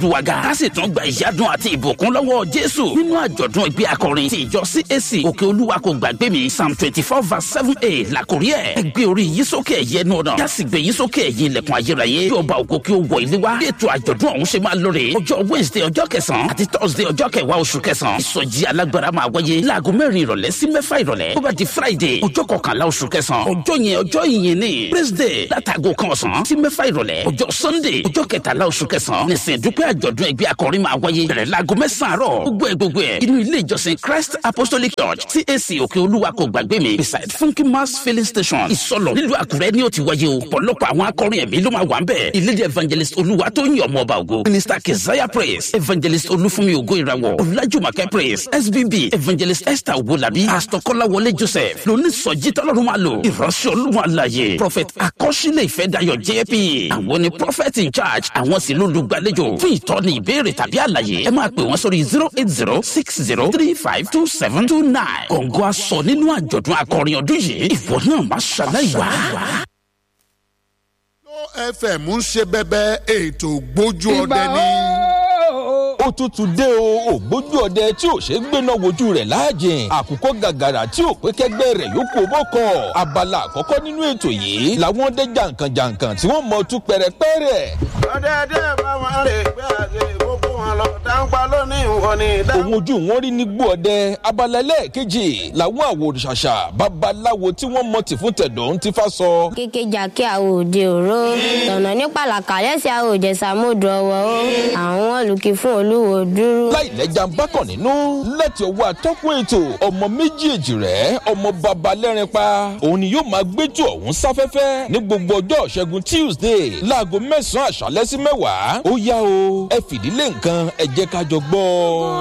duwaga a sì tún gba ìyádùn àti ìbùkún lọ́wọ́ jésù nínú àjọ̀dún ìgbé akọrin ti ìjọ cac òkè olúwa kò gbàgbé mi psalm twenty four verse seven a làkórí ẹ̀ ẹ gbé orí yìí sókè ẹ̀yẹ ẹnu ọ̀nà yásì gbé yìí sókè ẹ̀yìn ilẹ̀kùn ayérayé yóò bá ògo kí ó wọ ilé wa bí ètò àjọ̀dún ọ̀hún ṣe máa lóore ọjọ́ wednesday ọjọ́ kẹsàn-án àti thursday ọjọ́ kẹwàá oṣù kẹsàn-án ìsọjí alágbára máa wáyé láago mẹ́rin ìrọ̀lẹ́ sí mẹ́fà ìrọ̀lẹ́ tó bá di friday ọjọ́ kọkànlá oṣù kẹsàn-án ọjọ́ yẹn ọjọ́ ìyìn ni praise day látàgò kan ọ̀sán sí mẹ́fà ìrọ̀lẹ́ ọjọ́ sunday ọjọ́ kẹtàlá oṣù kẹsàn-án nìsín dúpẹ́ àjọ̀dún ẹgbẹ́ akọrin máa wáyé bẹ̀rẹ̀ láago mẹ́sàn-án àárọ̀ gbogbo ẹ̀ gbogbo ẹ̀ inú ilé ìjọsìn christ apostolic church cac òkè olúwa kò gbàgbé mi beside funky mass filling station ìsọlọ nílùú àkúrẹ́ ni ó ti wáyé o ọ̀pọ̀lọpọ̀ àwọn akọrin ẹ̀mí ló máa wà ń bẹ̀ ìlédè evangelist olúwa tó ń yọ̀ ọmọ ọba ògo minister keziah praise evangelist olúfúnmi ògo ìràwọ̀ ọ̀làjùmọ̀kẹ́ praise sbb evangelist esther owolabi pastor kọ́láwọlé joseph lóníṣọ̀jí tọ́lọ́run máa lò ìránṣẹ́ olúwa àlàyé prophet akọ́ṣílẹ̀ ìfẹ́dayọ̀ jp àwọn ni prophet in charge àwọn sì lólùgbàlejò fún ìtọ́ni ìbéèrè tàbí àlàyé ẹ máa pè wọ́n sórí zero eight zero six zero three five two seven two nine kọ̀ǹgọ́ aṣọ nínú àjọ̀dún akọrin ọdún yìí ìwọ náà má ṣàlàyé wá. fm ń ṣe bẹbẹ ètò gbójú ọdẹ ní. ó tútù dé o ògbójú ọdẹ tí ò ṣe gbéná wojú rẹ̀ láàjìn àkùkọ gàgàrà tí ò pé kẹgbẹ́ rẹ̀ yóò kó bọ́kọ̀ abala àkọ́kọ́ nínú ètò yìí làwọn ọdẹ jàǹkànjàǹkàn tí wọ́n mọ̀ tú pẹ̀rẹ̀pẹ̀rẹ̀. ọ̀dẹ̀dẹ̀ bá wọn lè gbé àgbè gbogbo wọn lọ dáńpá lónìí wọn ni. òun ojú wọn rí ní gbó ọdẹ abala ẹlẹ́ẹ̀kejì làwọn àwòrán-ṣàṣà babaláwo tí wọ́n mọ̀ tì fún tẹ̀dọ̀ ń ti fa sọ. kékejà kí a ò de òró tọ̀nà ní pàlàkà lẹ́sẹ̀ a ò jẹ̀sà mọ́dù ọwọ́ ó àwọn olùkí fún olúwo dúró. láìlẹ́jà ń bákàn nínú láti ọwọ́ atọ́kùn ètò ọmọ méjèèjì rẹ̀ ọmọ baba lẹ́rin pa òun ni yóò máa gbẹ́jọ́ ọ̀hún sáfẹ́fẹ́ ní gbogbo ọjọ́ ṣẹ́gun tuesday láago mẹ́sàn-án àṣálẹ́ sí mẹ́wàá ó yá o ẹ fìdílé nǹkan ẹ jẹ́ ká jọ gbọ́.